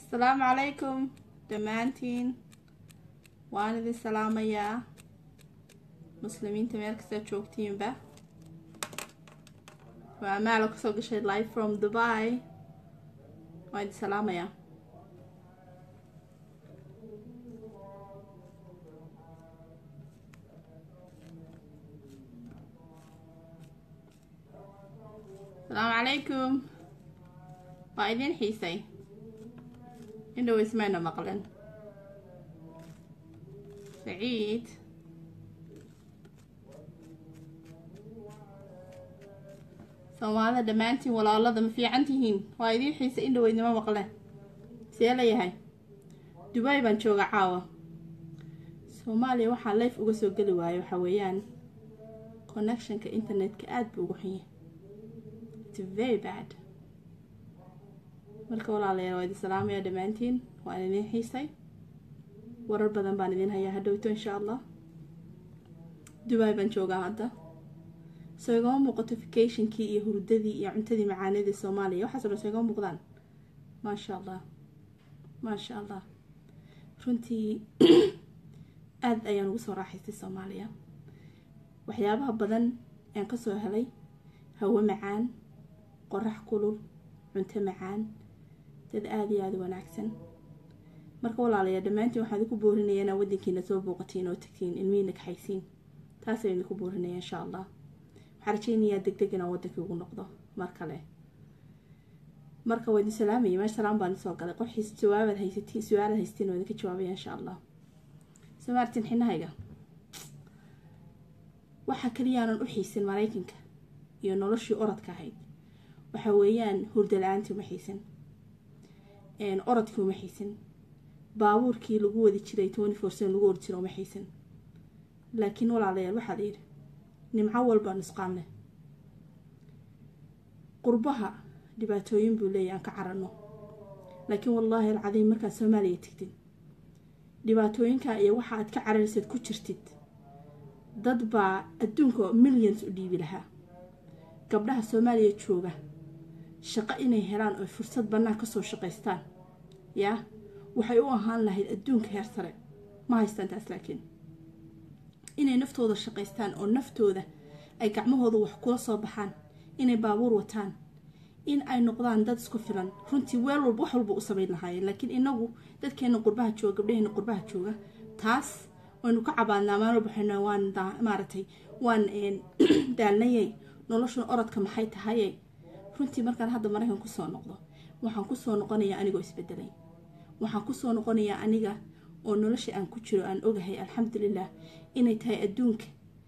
asalaamu calaykum dhammaantiin waan idin salaamayaa muslimiinta meel kasta joogtiinba waa amaalo kasoo gashay live from dubai waan idin salaamayaa asalaamu calaykum waa idin xiisay indhow ismayna maqlen saciid soomaalida dhammaantiin walaalada ma fiican tihiin waa idiin xiisa indhoweydnima maqleen see layahay dubai baan jooga caawa soomaaliya waxaa life uga soo geli waayo waxaa weeyaan connectionka internetka aada buu ugu xunyahay its very bad marka walaalayaal waa idin salaamaya dhammaantiin waan idiin xiisay warar badan baan idiin hayaa hadhowto insha allah dubai baan joogaa hadda soo igama muuqato vacationkii iyo hurdadii iyo cuntadii macaanidii soomaaliya waxaaso dhan soo igama muuqdaan maasha allah maasha allah runtii aada ayaan ugu soo raaxaystay soomaaliya waxyaabaha badan aan kasoo helay hawo macaan qorax kulul cunto macaan dad aada iyo aada wanaagsan marka walaalayaa dhammaantiin waxaan idinku boorinaya inaa wadankiina soo booqatiin oo tagtiin ilmihiina kaxaysiin taasaan idinku boorinaya insha allah waxaa rajeynayaa deg deg inaan wadankii ugu noqdo mar kale marka waa idin salaamaya meesha salaam baan isoo galay qorxiis jawaabaad haysatiin su-aalaad haysatiin waa idinka jawaabaya insha allah soo maartin xinahayga waxaa kaliyaanan u xiisin maraykanka iyo noloshii orodka ahayd waxa weeyaan hurda la-aantii uma xiisin orodkii uma xiisin baabuurkii lagu wadi jiray twenty four seven lagu ordi jira uma xiisin laakiin walaalayaal waxaa la yidhi nimco walba nusqaan leh qurbaha dhibaatooyin buu leeyahy aan ka carano laakiin wallaahi alcadiim markaad soomaaliya tegtid dhibaatooyinkaa iyo waxa aad ka cararaysaad ku jirtid dad baa adduunka millions u dhiibi lahaa gabdhaha soomaaliya jooga shaqo inay helaan oo fursad bannaan kasoo shaqaystaan yaa waxay u ahaan lahayd adduunka heer sare ma haystaan taas laakiin inay naftooda shaqaystaan oo naftooda ay gacmahooda wax kula soo baxaan inay baabuur wataan in ay noqdaan dad isku filan runtii weel walba wax walba u samayn lahaayeen laakiin inagu dadkeena qurbaha jooga gabdhaheena qurbaha jooga taas waynu ka cabaadnaa maalin walba waxaynu waan maaragtay waan daalnayay noloshan orodka maxay tahaye runtii markaan hadda maraykan kusoo noqdo waxaan kusoo noqonayaa anigoo isbedelay waxaan kusoo noqonayaa aniga oo nolosha aan ku jiro aan ogahay alxamdulilah inay tahay adduunka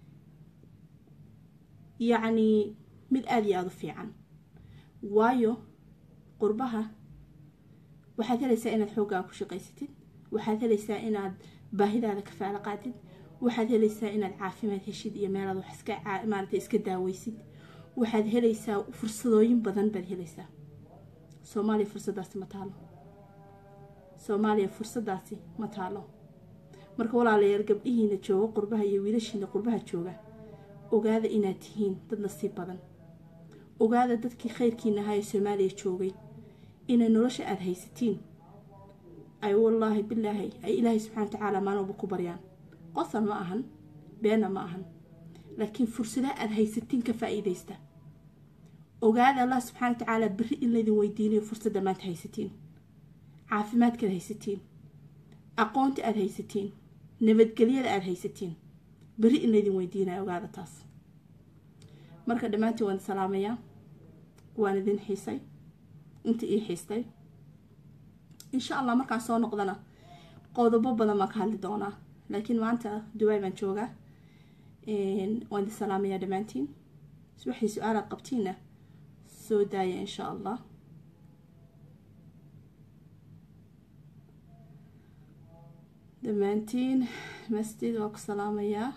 yacnii mid aada iyo aada u fiican waayo qurbaha waxaad helaysaa inaad xooggaa ku shaqaysatid waxaad helaysaa inaad baahidaada kafaalo qaadid waxaad helaysaa inaad caafimaad heshid iyo meelaad wax iska maarata iska daaweysid waxaad helaysaa fursadooyin badan baad helaysaa soomaaliya fursadaasi ma taalo soomaaliya fursadaasi ma taalo marka walaalayaal gabdhihiina jooga qurbaha iyo wiilashiina qurbaha jooga ogaada inaad tihiin dad nasiib badan ogaada dadkii khayrkiina ahaa ee soomaaliya joogay inay nolosha aada haysatiin ay wallaahi bilaahi ay ilaahay subxana wa tacaala maalin walba ku baryaan qosal ma ahan beena ma ahan laakiin fursadaha aada haysatiin ka faa-iideysta ogaada allah subxana wa tacaala berri in laydin weydiinayo fursadda maanta haysatiin caafimaadkaad haysatiin aqoonta aada haysatiin nabadgelyada aada haysatiin berri in laydin weydiinayo ogaada taas marka dhammaantiin waan salaamayaa waan idin xiisay inta ii xiistay insha allah markaan soo noqdana qodobo badan baan ka hadli doonaa laakiin maanta dubai baan joogaa waan idin salaamayaa dhammaantiin waxay su-aalaad qabtiinna soo daaya insha allah dhammaantiin masjid waa ku salaamayaa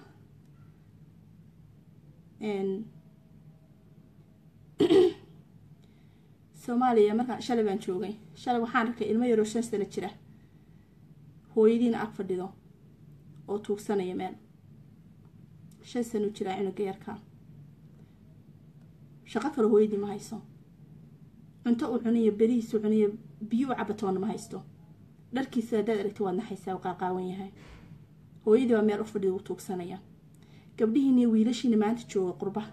soomaaliya markaan shalay baan joogay shalay waxaan arkay ilmo yaroo shan sano jira hooyadiina ag fadhido oo tuugsanaya meel shan sano jiraa cunuga yarkaa shaqo kale hooyadii ma hayso cunto uu cuniyo berihiisu cuniyo biyo u cabatoona ma haysto dharkiisa haddaad aragti waad naxaysaa qaaqaawan yahay hooyadii baa meel u fadhida u tuugsanaya gabdhihiina iyo wiilashiina maanta jooga qurba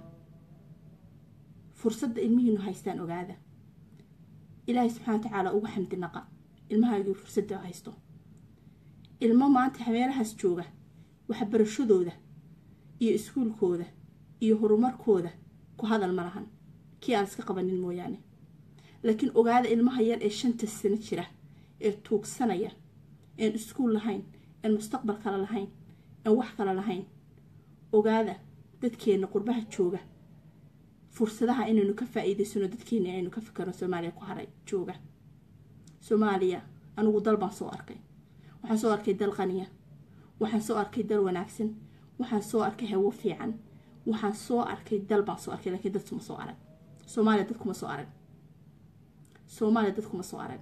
fursadda ilmihiinu haystaan ogaada ilaahay subxana wa tacaala ugu xamdi naqa ilmahaagii fursadda haysto ilmo maanta meelahaas jooga waxbarashadooda iyo iskuulkooda iyo horumarkooda ku hadal ma lahan kii aan iska qabanin mooyaane laakiin ogaada ilmaha yar ee shanta sano jira ee tuugsanaya een iskuul lahayn een mustaqbal kale lahayn een wax kale lahayn ogaada dadkeenna qurbaha jooga fursadaha inaynu ka faa-iidaysano dadkeena aynu ka fikirno soomaaliya ku haray jooga soomaaliya anigu dal baan soo arkay waxaan soo arkay dal qaniya waxaan soo arkay dal wanaagsan waxaan soo arkay hawo fiican waxaan soo arkay dal baan soo arkay laakiin dadkuma soo arag soomaaliya dadkuma soo arag soomaaliya dadkuma soo arag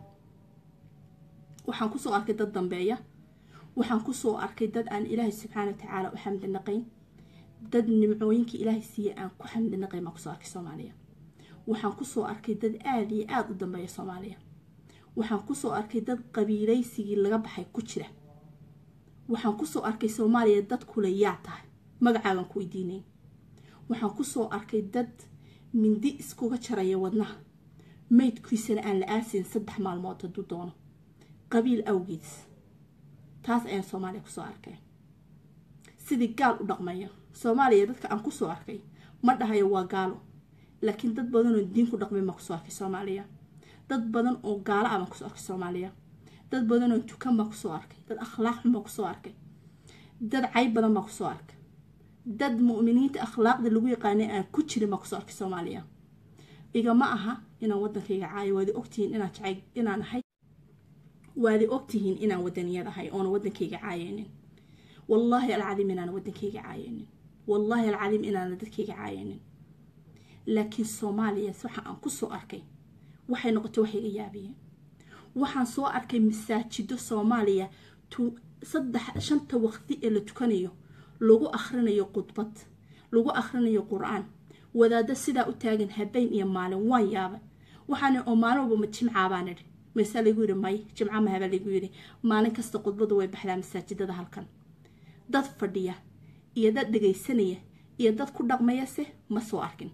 waxaan kusoo arkay dad dambeeya waxaan kusoo arkay dad aan ilaahay subxaana wa tacaala u xamdi naqayn dad nimcooyinkii ilaahay siiye aan ku xamdi naqayn baan kusoo arkay soomaaliya waxaan kusoo arkay dad aada iyo aada u dambeeya soomaaliya waxaan kusoo arkay dad qabiilaysigii laga baxay ku jira waxaan kusoo arkay soomaaliya dad kule yaa tahay magacaagan ku weydiinayn waxaan kusoo arkay dad mindi iskuga jaraya wadnaha maydkiisana aan la aasayn saddex maalmood hadduu doono qabiil awgeeds taas ayaan soomaaliya kusoo arkay sidii gaal u dhaqmaya soomaaliya dadka aan kusoo arkay ma dhahayo waa gaalo laakiin dad badanoo diin ku dhaqmay maa kusoo arkay soomaaliya dad badan oo gaalo ah baan kusoo arkay soomaaliya dad badanoo tukan baa kusoo arkay dad akhlaaq xun baa kusoo arkay dad cayb badan baa kusoo arkay dad mu'miniinta akhlaaqda lagu yaqaanay aan ku jirin baa kusoo arkay soomaaliya igama aha inaan wadankayga caayo waadi ogtihiin inaan jacay inaan ahay waadi ogtihiin inaan wadaniyad ahay oona wadankayga caayeynin wallaahi alcadiim inaana wadankayga caayeynin wallaahi alcadiim inaana dadkayga caayeynin laakiin soomaaliya waxa aan kusoo arkay waxay noqotay wax iga yaabiyeen waxaan soo arkay masaajido soomaaliya saddex shanta waqti ee la tukanayo lagu akhrinayo khudbad lagu akhrinayo qur-aan wadaado sidaa u taagan habeen iyo maalin waan yaabay waxaana oo maalin walba ma jimcaabaan idhi maysaa lagu yidhi may jimca mahabaa lagu yidhi maalin kasta khudbadu way baxdaa masaajidada halkan dad fadhiya iyo dad dhagaysanaya iyo dad ku dhaqmayase ma soo arkin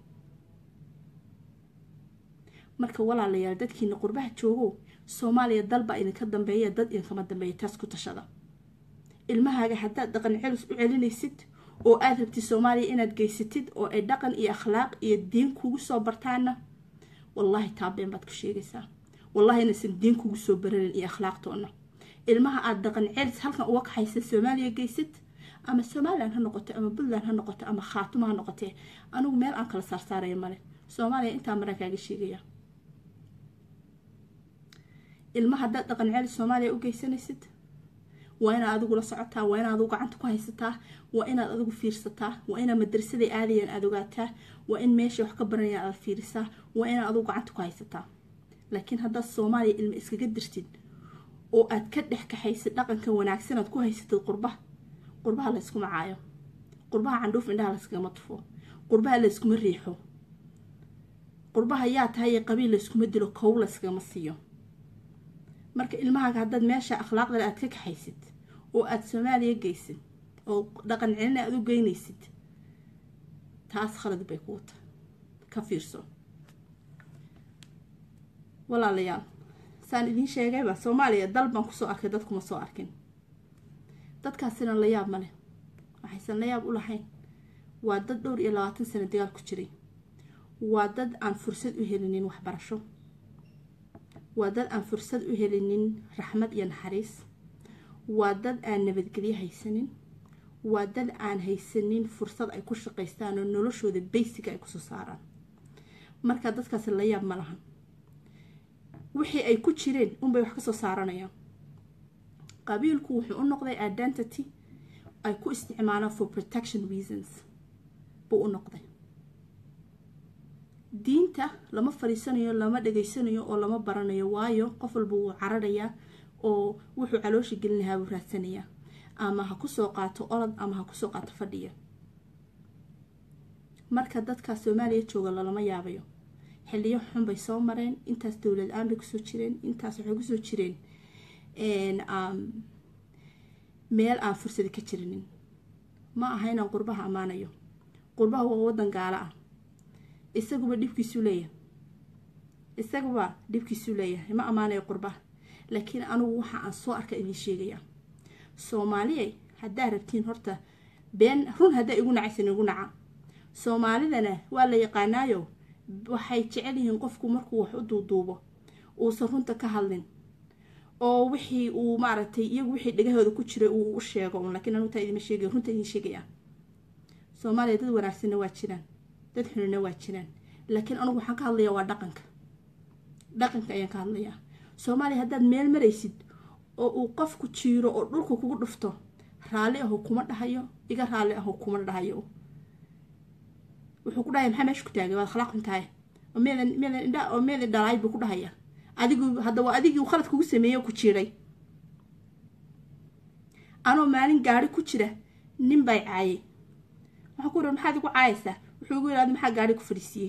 marka walaalayaal dadkiina qurbaha joogow soomaaliya dalbaa idinka dambeeya dad idinkama dambeeya taas ku tashada ilmahaaga haddaad dhaqan celis u celinaysid oo aad rabtid soomaaliya inaad geysatid oo ay dhaqan iyo akhlaaq iyo diin kugu soo bartaana wallaahi taabeen baad ku sheegaysaa wallaahi inaysan diin kugu soo baranin iyo akhlaaqtoona ilmaha aada dhaqan celis halkan uga kaxaysa soomaaliya geysid ama somalilan ha noqoto ama puntland ha noqoto ama khaatuma ha noqotee anigu meel aan kala saarsaaraya male soomaaliya intaa maraan kaaga sheegaya ilma haddaad dhaqan celis soomaaliya u geysanaysid waa inaad adigu la socotaa waa inaad adigu gacanta ku haysataa waa inaad adigu fiirsataa waa inaad madrasaday aadayaan aada ogaataa waa in meesha wax ka baranayaan aada fiirisaa waa inaad adigu gacanta ku haysataa laakiin haddaad soomaaliya ilma iskaga dirtid oo aad ka dhex kaxaysid dhaqanka wanaagsan aad ku haysatid qurbaha qurbaha layskuma caayo qurbaha candhuuf indhaha layskagama tufo qurbaha layskuma riixo qurbaha yaa tahay qabiil layskuma dilo kow layskagama siiyo marka ilmahaaga haddaad meesha akhlaaqdale aad ka kaxaysid oo aada soomaaliya geysid oo dhaqan celina aada u geynaysid taas khalad bay kuu tahay ka fiirso walaalayaal saan idiin sheegayba soomaaliya dal baan kusoo arkay dadkuma soo arkin dadkaasina la yaab ma leh waxaysan la yaab u lahayn waa dad dhowr iyo labaatan sano dagaal ku jiray waa dad aan fursad u helinin waxbarasho waa dad aan fursad u helinin raxmad iyo naxariis waa dad aan nabadgelyo haysanin waa dad aan haysanin fursad ay ku shaqaystaan oo noloshooda baysiga ay kusoo saaraan marka dadkaasi la yaab ma lahan wixii ay ku jireen unbay wax kasoo saaranayaan qabiilku wuxuu u noqday identity ay ku isticmaalaan for protection reasons buu u noqday diinta lama fadhiisanayo lama dhageysanayo oo lama baranayo waayo qof walba wuu cararayaa oo wuxuu caloosha gelin lahaa buu raadsanayaa ama ha kusoo qaato orod ama ha kusoo qaato fadhiya marka dadka soomaaliya jooga lalama yaabayo xiliyo xun bay soo mareen intaas dowlad aan bay kusoo jireen intaas waxay kusoo jireen meel aan fursadi ka jirinin ma aha inaan qurbaha ammaanayo qurbaha waa wadan gaalo ah isaguba dhibkiisuu leeyahay isaguba dhibkiisuu leeyahay ma ammaanayo qurbaha laakiin anugu waxa aan soo arka idiin sheegaya soomaaliya haddaa rabtiin horta been run haddaa igu nacaysan igu naca soomaalidana waa la yaqaanaayo waxay jecel yihiin qofku markuu wax u duuduubo uusan runta ka hadlin oo wixii uu maaragtay iyagu wixii dhegahooda ku jiray uu u sheego laakiin anugu taa idima sheegaya runta idin sheegaya soomaaliya dad wanaagsanna waa jiraan dad xunina waa jiraan laakiin anugu waxaan ka hadlayaa waa dhaqanka dhaqanka ayaan ka hadlayaa soomaaliya haddaad meel maraysid oo uu qofku jiiro oo dhulka kugu dhufto raalli aho kuma dhahayo iga raalli aho kuma dhahayo wuxuu ku dhahaya maxaa meesha ku taagay waad khalaq xuntahay oo meedan meedan indha oo meedan dhalaay buu ku dhahaya adigu hadda waa adigii khalad kugu sameeyey oo ku jiiray anoo maalin gaari ku jira nin bay caayay waxaa ku yidhi maxaad igu caayaysaa wuxuu igu yidhahda maxaa gaari ku fadhiisiiyey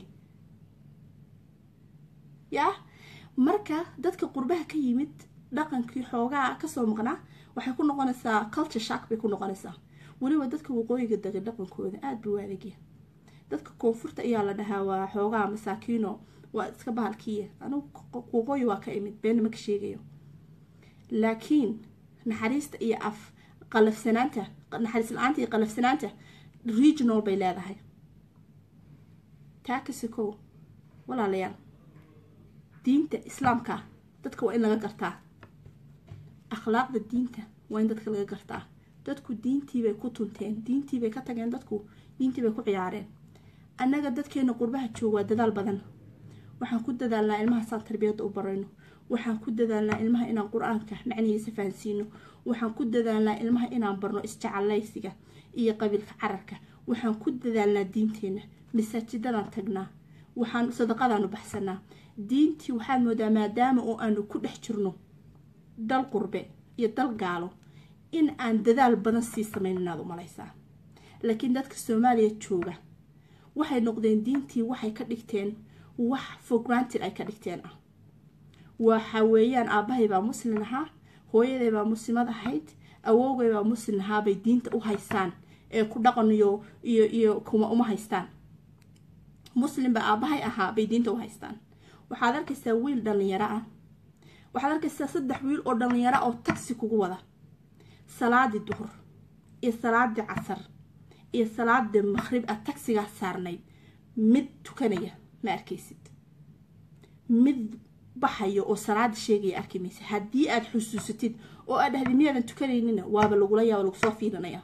yaa marka dadka qurbaha ka yimid dhaqankii xoogaa kasoo maqnaa waxay ku noqonaysaa culture shark bay ku noqonaysaa weliba dadka waqooyiga degay dhaqankooda aada buu aadagya dadka koonfurta ayaa la dhahaa waa xoogaa masaakiino waa iska bahalkiiya anugu waqooyi waa ka imid beenna ma ka sheegayo laakiin naxariista iyo af qalafsanaanta naxariis la-aanta iyo qalafsanaanta regional bay leedahay taa kasikow walaalayaal diinta islaamka dadka waa in laga gartaa akhlaaqda diinta waa in dadka laga gartaa dadku diintiibay ku tunteen diintiibay ka tageen dadku diintiibay ku ciyaareen annaga dadkeena qurbaha joog waa dadaal badan waxaan ku dadaalnaa ilmaha saan tarbiyadda u barayno waxaan ku dadaalnaa ilmaha inaan qur-aanka macnihiisa fahansiino waxaan ku dadaalnaa ilmaha inaan barno isjecallaysiga iyo qabiilka cararka waxaan ku dadaalnaa diinteenna masaajidadaan tagnaa waxaan sadaqadaanu baxsanaa diintii waxaad moodaa maadaama oo aanu ku dhex jirno dal qurbe iyo dal gaalo in aan dadaal badan sii samayn inaad u malaysaa laakiin dadka soomaaliya jooga waxay noqdeen diintii waxay ka dhigteen wax for granted ay ka dhigteen ah waxa weeyaan aabbahay baa muslin ahaa hooyaday baa muslimad ahayd awoogay baa muslin ahaa bay diinta u haystaan ee ku dhaqan iyo iyo iyo kuma uma haystaan muslimba aabbahay ahaa bay diinta u haystaan waxaad arkaysaa wiil dhallinyaro ah waxaad arkaysaa saddex wiil oo dhallinyaro oo tagsi kugu wada salaadii duhur iyo salaadii casar iyo salaadii maqhrib aad tagsigaa saarnayd mid tukanaya ma arkaysid mid baxayo oo salaada sheegaya arki maysa haddii aada xusuusatid oo aad dhahday miyaadan tukanaynina waaba lagula yaaba lagu soo fiilinaya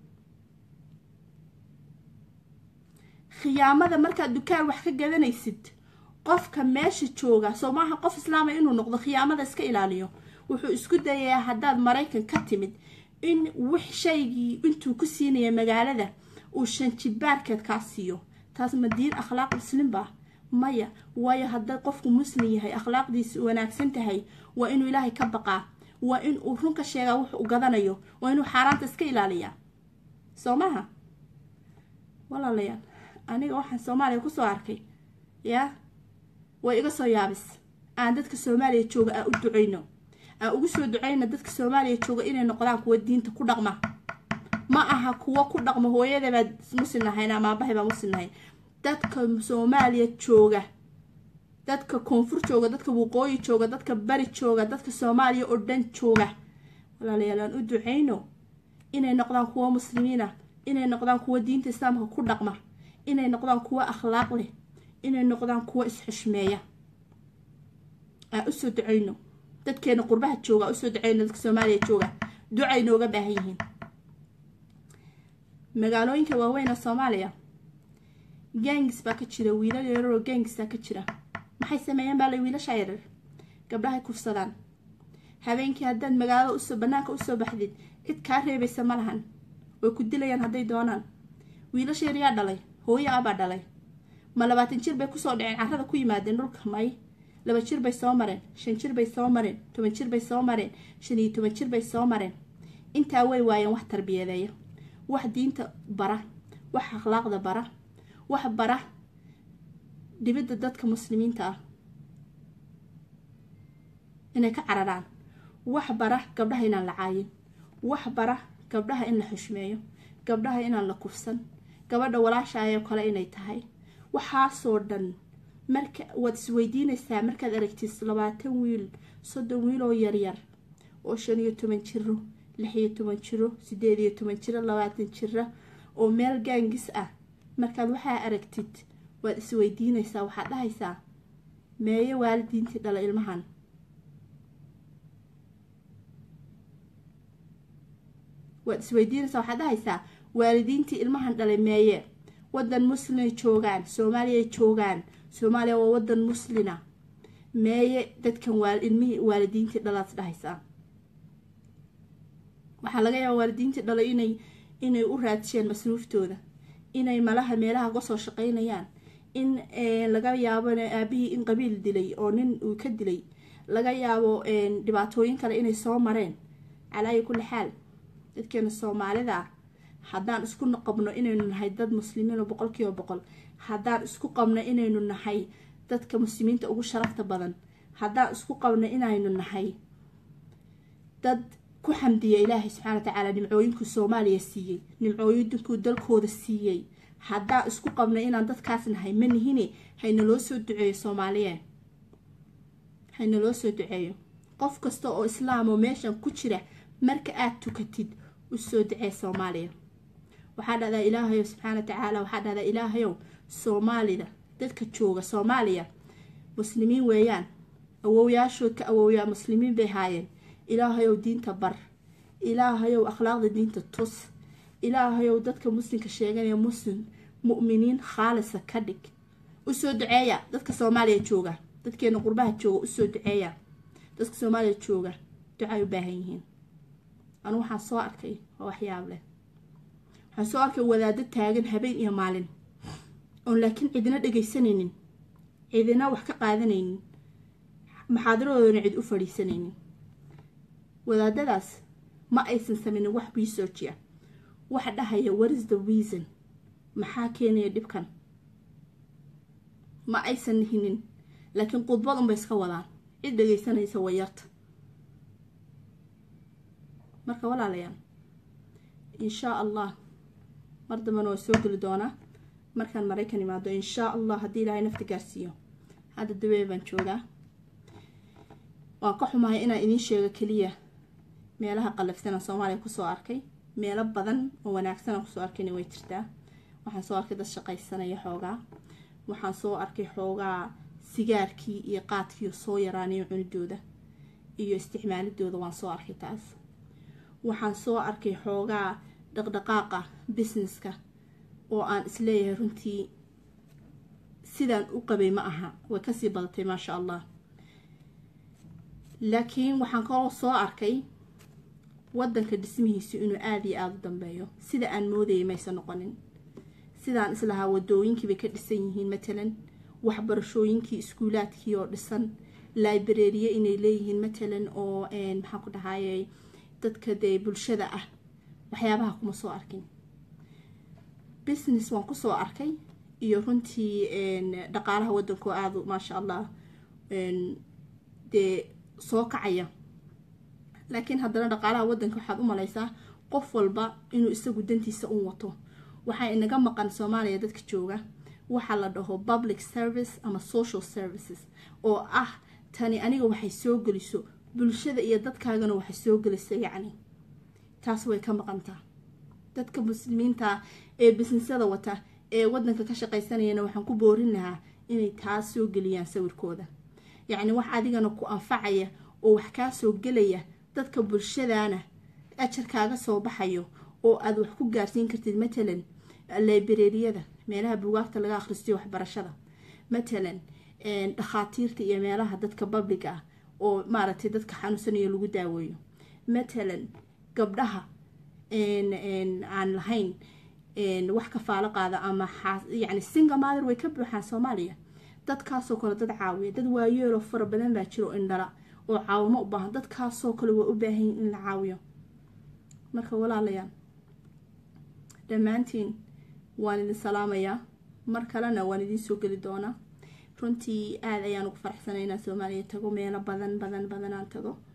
khiyaamada markaad dukaan wax ka gadanaysid qofka meesha jooga soo maaha qof islaama inuu noqdo khiyaamada iska ilaaliyo wuxuu isku dayayaa haddaad maraykan ka timid in wix shaygii intuu ku siinaya magaalada uu shanjibaarkeed kaa siiyo taas ma diin akhlaaq muslimba maya waayo hadday qofku muslim yahay akhlaaqdiisa wanaagsan tahay waa inuu ilaahay ka baqaa waa in uu run ka sheegaa wuxu u gadanayo waa inuu xaaraanta iska ilaaliyaa soo maha walaalayaal aniga waxaan soomaaliya kusoo arkay yaa way iga soo yaabis aan dadka soomaaliya jooga aan u duceyno aan ugu soo duceyno dadka soomaaliya jooga inay noqdaan kuwa diinta ku dhaqma ma aha kuwa ku dhaqma hooyadabaa muslim ahayn ama aabahay baa muslim ahayn dadka soomaaliya jooga dadka koonfur jooga dadka waqooyi jooga dadka bari jooga dadka soomaaliya oo dhan jooga walaalayaal aan u duceyno inay noqdaan kuwa muslimiina inay noqdaan kuwa diinta islaamka ku dhaqma inay noqdaan kuwa akhlaaq leh inay noqdaan kuwa isxushmeeya aan usoo duceyno dadkeena qurbaha jooga usoo duceyno dadka soomaaliya jooga ducay nooga baahan yihiin magaalooyinka waaweyn ee soomaaliya gangis baa ka jira wiilal yararoo gangisaa ka jira maxay sameeyeen baa la wiilasha yarar gabdhahay kufsadaan habeenkii haddaad magaalada usoo banaanka usoo baxdid cid kaa reebaysa ma lahan way ku dilayaan hadday doonaan wiilasha yar yaa dhalay hooyo abaa dhalay ma labaatan jir bay kusoo dhaceen carrada ku yimaadeen dhulka may laba jir bay soo mareen shan jir bay soo mareen toban jir bay soo mareen shan iyo toban jir bay soo mareen intaa way waayeen wax tarbiyadeeya wax diinta bara wax akhlaaqda bara wax bara dhibidda dadka muslimiinta ah inay ka cararaan wax bara gabdhaha inaan la caayin wax bara gabdhaha in la xushmeeyo gabdhaha inaan la kufsan gabadha walaashaayoo kale inay tahay waxaasoo dhan marka waad isweydiinaysaa markaad aragtid labaatan wiil soddon wiil oo yaryar oo shan iyo toban jiro lix iyo toban jiro sideed iyo toban jiro labaatan jira oo meel gaangis ah markaad waxaa aragtid waad isweydiinaysaa waxaad dhahaysaa meeyo waalidiintii dhala ilmahan waad isweydiinaysaa waxaad dhahaysaa waalidiintii ilmahan dhalay meeye wadan muslimay joogaan soomaaliyay joogaan soomaaliya waa wadan muslina meeye dadkan ilmihii waalidiintii dhalaad dhahaysaa waxaa laga yaaba waalidiintii dhalay inay inay u raadisheen masruuftooda inay malaha meelaha uga soo shaqaynayaan in laga yaabo aabihii in qabiil dilay oo nin uu ka dilay laga yaabo dhibaatooyin kale inay soo mareen calaayi kulli xaal dadkeena soomaalida ah haddaan isku qabno inaynu nahay dad muslimiin oo boqol kiiba boqol haddaan isku qabno inaynu nahay dadka muslimiinta ugu sharafta badan haddaan isku qabno inaynu nahay dad ku xamdiya ilaahay subxana watacaala nimcooyinkuu soomaaliya siiyey nimcooyinkuu dalkooda siiyey haddaan isku qabno inaan dadkaas nahay ma nihine haynaloo soo duceeyo soomaaliye haynaloo soo duceeyo qof kasta oo islaam oo meeshan ku jira marka aada tukatid usoo ducee soomaaliya waxaa dhahdaa ilaahayow subxaana watacaala waxaa dhahdaa ilaahayow soomaalida dadka jooga soomaaliya muslimiin weeyaan awowyaashood ka awowyaa muslimiin bay haayeen ilaahayow diinta bar ilaahayow akhlaaqda diinta tus ilaahayow dadka muslimka sheeganaya muslim mu'miniin khaalisa ka dhig usoo duceeya dadka soomaaliya jooga dadkeena qurbaha jooga usoo duceeya dadka soomaaliya jooga ducay u baahan yihiin anu waxaan soo arkay waa waxyaab leh waxaan soo arkay wadaado taagan habeen iyo maalin oon laakiin cidina dhagaysanaynin cidina wax ka qaadanaynin maxaadaradoodana cid u fadhiisanaynin wadaadadaas ma aysan sameynin wax research ah waxa dhahaya waris the reason maxaa keenaya dhibkan ma aysan hinin laakiin khudbad unbay iska wadaan cid dhagaysanaysa wayarta marka walaalayaal inshaa allah mar dambana waa soo geli doonaa markaan maraykan imaado inshaa allah haddii ilaahay nafta gaarsiiyo hadda dawee baan joogaa waan ka xumahay inaan idiin sheego keliya meelaha qalafsanaan soomaaliya kusoo arkay meelo badan oo wanaagsanaan kusoo arkayna way jirtaa waxaan soo arkay dad shaqaysanaya xoogaa waxaan soo arkay xoogaa sigaarkii iyo qaadkii soo yaraanayo cunidooda iyo isticmaalidooda waan soo arkay taas waxaan soo arkay xoogaa dhaqdhaqaaqa businesska oo aan isleeyahay runtii sidaan u qabay ma aha way kasii badatay maasha allah laakiin waxaan kaloo soo arkay wadanka dhismihiisu inuu aada iyo aada u dambeeyo sida aan moodayay maysa noqonin sidaan islahaa wadooyinkiibay ka dhisan yihiin matalan waxbarashooyinkii iskuulaadkii oo dhisan librariye inay leeyihiin matalan oo maxaan ku dhahayay dadka dee bulshada ah waxyaabaha kuma soo arkin business waan kusoo arkay iyo runtii dhaqaalaha wadanko aada maasha allah dee soo kacaya laakiin haddana dhaqaalaha wadanka waxaad u malaysaa qof walba inuu isagu dantiisa un wato waxaa inaga maqan soomaaliya dadka jooga waxaa la dhaho public service ama social services oo ah tani aniga waxay soo geliso bulshada iyo dadkaagana waxay soo gelisa yacni taas way ka maqantaa dadka muslimiinta ee bisnisada wata ee wadanka ka shaqaysanayana waxaan ku boorin lahaa inay taas soo geliyaan sawirkooda yacni wax adigana ku anfacaya oo wax kaa soo gelaya dadka bulshadana ajar kaaga soo baxayo oo aada wax ku gaarsiin kartid matalan librariyada meelaha buugaagta laga akhristiyo waxbarashada matalan dhakhaatiirta iyo meelaha dadka babliga ah oo maaragtay dadka xanuunsanayo lagu daaweeyo matalan gabdhaha aan lahayn wax kafaalo qaada ama yani singa maadir way ka buuxaan soomaaliya dadkaasoo kale dad caawiya dad waayeeloo fara badan baa jiro indhala oo caawimo u baahan dadkaasoo kale waa u baahanyin in la caawiyo marka walaalayaal dhammaantiin waan idin salaamayaa mar kalena waan idiin soo geli doonaa runtii aada ayaan ugu faraxsanay inaan soomaaliya tago meelo badan badan badan aan tago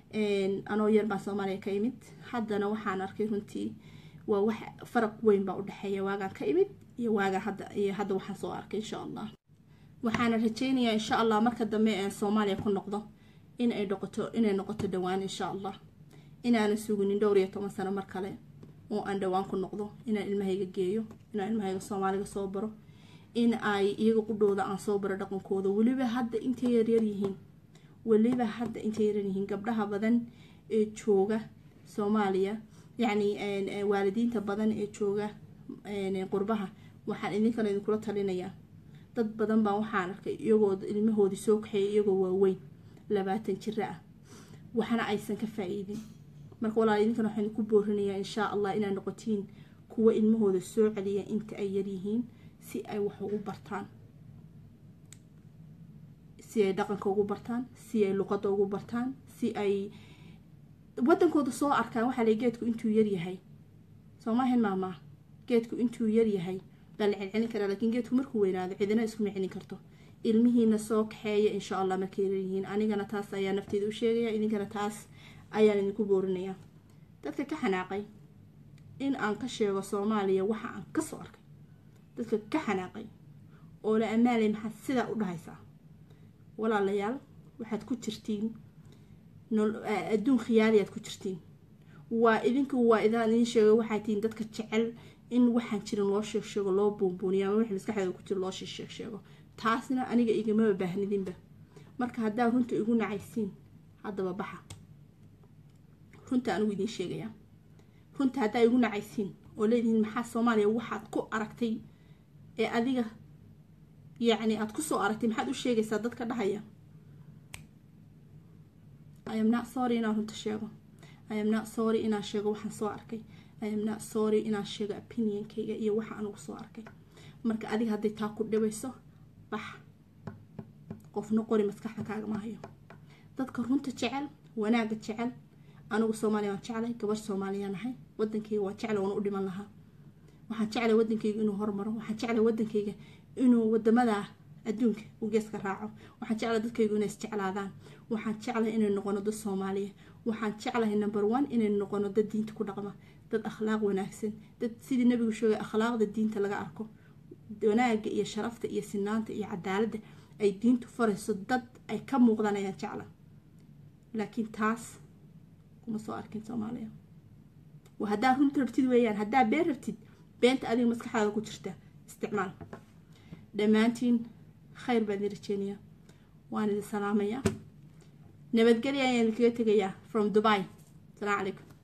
anoo yar baan soomaaliya ka imid haddana waxaan arkay runtii waa wax faraq weyn baa udhexeeya waagaan ka imid iyo waagaan hadda iyo hadda waxaan soo arkay insha allah waxaana rajeynayaa insha allah marka dambe aan soomaaliya ku noqdo in ay noqoto inay noqoto dhowaan insha allah inaanan suginin dhowr iyo toban sano mar kale oo aan dhowaan ku noqdo inaan ilmahayga geeyo inaan ilmahayga soomaaliga soo baro in ay iyaga qudhooda aan soo baro dhaqankooda weliba hadda intay yaryar yihiin weliba hadda intay yaryar yihiin gabdhaha badan ee jooga soomaaliya yacni waalidiinta badan ee jooga qurbaha waxaan idinkana idinkula talinayaa dad badan baa waxaan arkay iyagoo ilmahoodii soo kaxeeya iyagoo waaweyn labaatan jiro ah waxna aysan ka faa-iidin marka walaal idinkana waxaan ku boorinayaa inshaa allah inaad noqotiin kuwa ilmahooda soo celiya inta ay yaryihiin si ay wax ugu bartaan si ay dhaqanka ugu bartaan si ay luqada ugu bartaan si ay wadankooda soo arkaan waxaa lay geedku intuu yaryahay soomaahan maamaa geedku intuu yaryahay baa la celcelin karaa laakiin geedku markuu weynaado cidina iskuma celin karto ilmihiina soo kaxeeya insha allah markay yaryihiin anigana taas ayaa nafteeda u sheegaya idinkana taas ayaan idinku boorinayaa dadka ka xanaaqay in aan ka sheego soomaaliya waxa aan kasoo arkay dadka ka xanaaqay oo la amaalay maxaad sidaa u dhahaysaa walaalayaal waxaad ku jirtiin adduun khiyaaliyaad ku jirtiin waa idinku waa idaan idin sheega waxaa tihiin dadka jecel in waxaan jirin loo sheeg sheego loo buunbuuniya ama wixii maskaxdeeda ku jiro loo sheeg sheego taasna aniga igamaba baahnidinba marka haddaa runta igu nacaysiin haddaba baxa runta anigu idiin sheegayaa runta haddaa igu nacaysiin oo leedihiin maxaa soomaaliya waxaad ku aragtay ee adiga yacni aada kusoo aragtay maxaad u sheegaysaa dadka dhahaya i am not sorry inaan runta sheego i am not sorry inaan sheego waxaan soo arkay i am not sorry inaan sheego opinionkayga iyo waxa anugu soo arkay marka adiga hadday taa ku dhibayso bax qofna qori maskaxda kaagama hayo dadka runta jecel wanaagga jecel anigu soomaaliya waan jeclay gabar soomaaliya nahay wadankayga waa jecla waana u dhiman lahaa waxaan jeclay wadankayga inuu hormaro waxaan jeclay wadankayga inuu wadamada adduunka uu geeska raaco waxaan jeclay dadkaygu inay isjeclaadaan waxaan jeclay inay noqono dad soomaaliya waxaan jeclahay number one inay noqono dad diinta ku dhaqma dad akhlaaq wanaagsan dad sidii nabigu sheegay akhlaaqda diinta laga arko wanaaga iyo sharafta iyo sinaanta iyo cadaaladda ay diintu farayso dad ay ka muuqdaan ayaan jecla laakiin taas kuma soo arkin soomaaliya waa haddaa runta rabtid weeyaan haddaa been rabtid beenta adiga maskaxdaada ku jirta isticmaal dhammaantiin khayr baan idin rajeynayaa waan idin salaamayaa nabadgelya ayaan idinkaga tegayaa from dubai asalaamu calaykum